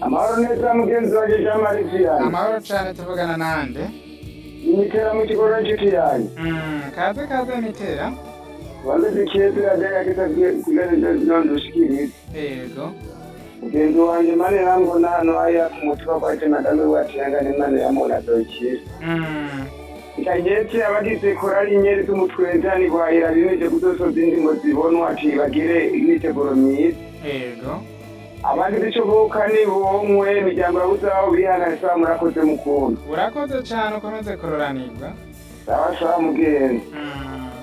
amahoro neza mugenzi wanjye jean marie vianney amahoro cyane tuvugana n'ahandi imitera mu kigo n'inshuti yanjye kaze kaze mitera wandukiye turajyaga kitazwi kugaragaza nondoshikiriza yego mugenzi wanjye mane yambona hano hariya ku mutuba kwa tenagame wacihangane mane yamunadokira Mm, ikagetse abagize korali inyeretse umutweza ntiwahira bimeje kudosoza indingo zibonwa ati bagire imyiteguro myiza yego abandi bicubuka nibomwe imiryango yabuzaho bihanasa murakoze mukunda urakoze cyane ukomeze kuroranirwa sawa sawa mugenzi Mm,